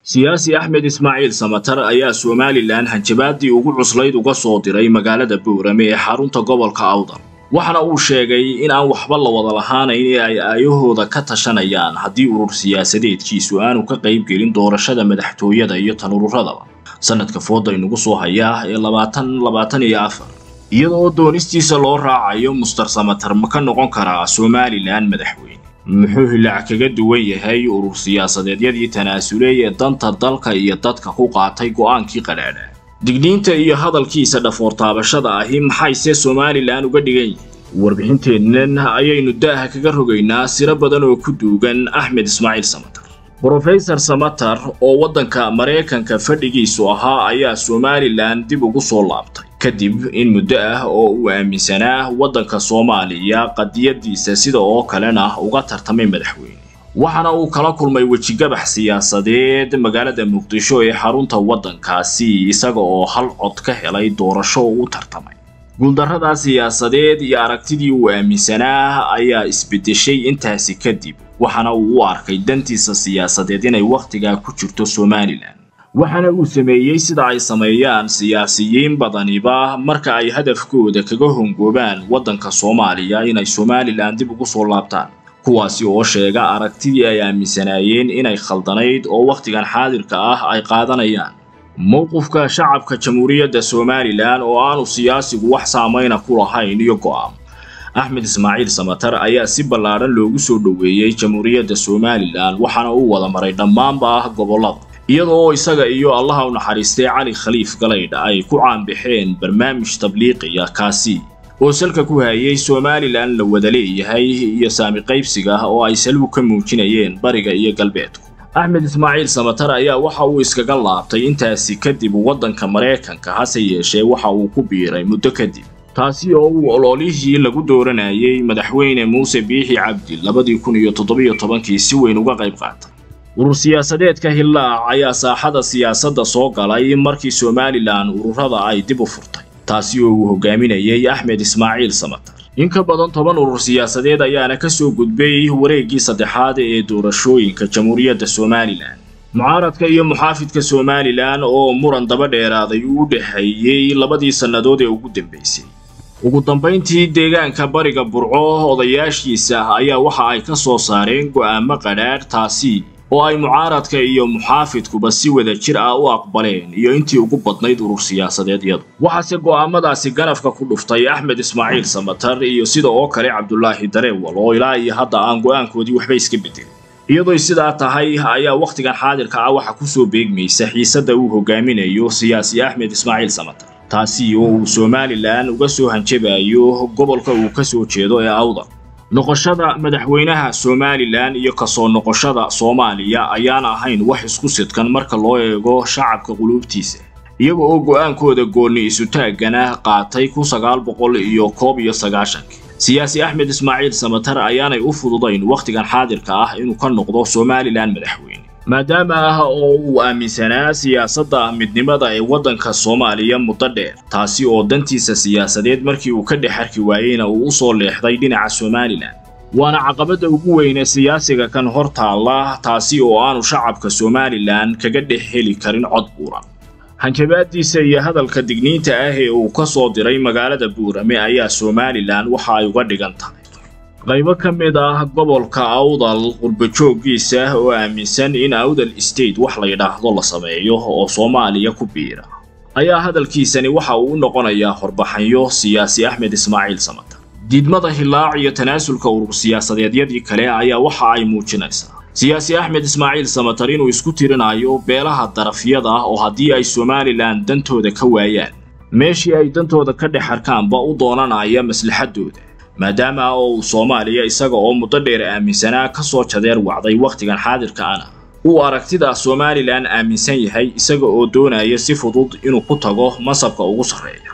siyaasi axmed ismaaciil samatar ayaa somalilan hanjabaadii ugu cuslayd uga soo diray magaalada boorame ee xarunta gobolka awdal waxaana uu sheegay in aan waxba la wada lahaanayn ee ay aayahooda ka tashanayaan haddii urur siyaasadeedkiisu aanu ka qayb gelin doorashada madaxtooyada iyo tan ururadaba sanadka fooda inugu soo hayaa ee labaatan labaatan iyo afar iyada oo doonistiisa loo raacayo muster samatar ma ka noqon karaa somalilan madaxweyne muxuu hilaac kaga duwan yahay urur siyaasadeedyadii tanaasulay ee danta dalka iyo dadka ku qaatay go'aankii qadhaadha digniinta iyo hadalkiisa dhafoor taabashada ahi maxayse somalilan uga dhigan yihin warbixinteennan ayaynu daaha kaga rogaynaa siro badan oo ku duugan axmed ismaaciil samatar brofesor samatar oo waddanka maraykanka fadhigiisu ahaa ayaa somalilan dib ugu soo laabtay kadib in muddo ah oo uu aaminsanaa waddanka soomaaliya qadiyadiisa sida oo kalena uga tartamay madaxweyne waxaana uu kala kulmay wejigabax siyaasadeed magaalada muqdisho ee xarunta waddankaasi isaga oo hal cod ka helay doorasho u tartamay guuldarradaa siyaasadeed iyo aragtidii uu aaminsanaa ayaa isbeddeshay intaasi kadib waxaana uu u arkay dantiisa siyaasadeed inay wakhtigaa ku jirto somalilan waxaana uu sameeyey sida ay sameeyaan siyaasiyiin badaniba marka ay hadafkooda kaga hongoobaan waddanka soomaaliya inay somalilan dib ugu soo laabtaan kuwaasi oo sheega aragtidii ay aaminsanaayeen inay khaldanayd oo wakhtigan xaadirka ah ay qaadanayaan mowqifka shacabka jamhuuriyadda somalilan oo aanu siyaasigu wax saamayna ku lahayn iyo go'aam axmed ismaaciil samatar ayaa si ballaadhan loogu soo dhoweeyey jamhuuriyadda somalilan waxaana uu wada maray dhammaanba ah gobollada iyada oo isaga iyo allaha u naxariistay cali khaliif galaydh ay ku caanbaxeen barnaamij tabliiqiya kaasi oo salka ku hayay somalilan la wada leeyahay iyo saami qaybsiga oo ay salbu ka muujinayeen bariga iyo galbeedku axmed ismaaciil samatar ayaa waxa uu iskaga laabtay intaasi kadib waddanka maraykanka hase yeeshee waxa uu ku biiray muddo kadib taasi oo uu ololihii lagu dooranayay madaxweyne muuse biixi cabdi labadii kun iyo toddobiyo tobankii si weyn uga qayb qaatay urur siyaasadeedka hillaac ayaa saaxada siyaasadda soo galay markii somalilan ururada ay dib u furtay taasi oo uu hogaaminayay axmed ismaaciil samatar in ka badan toban urur siyaasadeed ayaana ka soo gudbay wareeggii saddexaad ee doorashooyinka jamhuuriyadda somalilan mucaaradka iyo muxaafidka somalilan oo muran daba dheeraaday uu u dhexeeyey labadii sannadood ee ugu dambaysay ugu dambayntii deegaanka bariga burco odayaashiisa ayaa waxa ay ka soo saareen go'aamo qadhaadh taasi oo ay mucaaradka iyo muxaafidkuba si wada jir ah u aqbaleen iyo intii ugu badnayd urur siyaasadeedyadu waxaase go'aamadaasi ganafka ku dhuftay axmed ismaaciil samatar iyo sida oo kale cabdulaahi dareewal oo ilaa iyo hadda aan go'aankoodii waxba iska bedelin iyadoo sidaa tahay ayaa wakhtigan xaadirka ah waxa ku soo beegmaysa xiisadda uu hogaaminayo siyaasi axmed ismaaciil samatar taasi oo uu somalilan uga soo hanjabayo gobolka uu ka soo jeedo ee awdal noqoshada madaxweynaha somalilan iyo kasoo noqoshada soomaaliya ayaan ahayn wax isku sidkan marka loo eego shacabka quluubtiisa iyaga oo go'aankooda goonni isutaaggana qaatay kun sagaal boqol iyo koob iyo sagaashankii siyaasi axmed ismaaciil samatar ayaanay u fududayn wakhtigan xaadirka ah inuu ka noqdo somalilan madaxweyne maadaama ah oo uu aaminsanaa siyaasadda midnimada ee waddanka soomaaliya muddo dheer taasi oo dantiisa siyaasadeed markii uu ka dhex arki waayeyna uu u soo leexday dhinaca somalilan waana caqabadda ugu weyne siyaasiga kan hor taalla taasi oo aanu shacabka somalilan kaga dhex heli karin cod buuran hanjabaadiisa iyo hadalka digniinta ah ee uu ka soo diray magaalada buurame ayaa somalilan waxa ay uga dhigan tahay qaybo ka mid ah gobolka awdal qurbajooggiisa oo aaminsan in awdal state wax la yidhaahdo la sameeyo oo soomaaliya ku biira ayaa hadalkiisani waxa uu u noqonayaa horbaxanyo siyaasi axmed ismaaciil samatar diidmada hillaac iyo tanaasulka urur siyaasadeedyadii kale ayaa waxa ay muujinaysaa siyaasi axmed ismaaciil samatar inuu isku tirinayo beelaha darafyada ah oo haddii ay somalilan dantooda ka waayaan meeshii ay dantooda ka dhex arkaanba u doonanaya maslaxaddooda maadaama oo uu soomaaliya isaga oo muddo dheer aaminsanaa ka soo jadeer wacday wakhtigan xaadirka ana uu aragtida somalilan aaminsan yahay isaga oo doonaya si fudud inuu ku tago masabka ugu sarreeya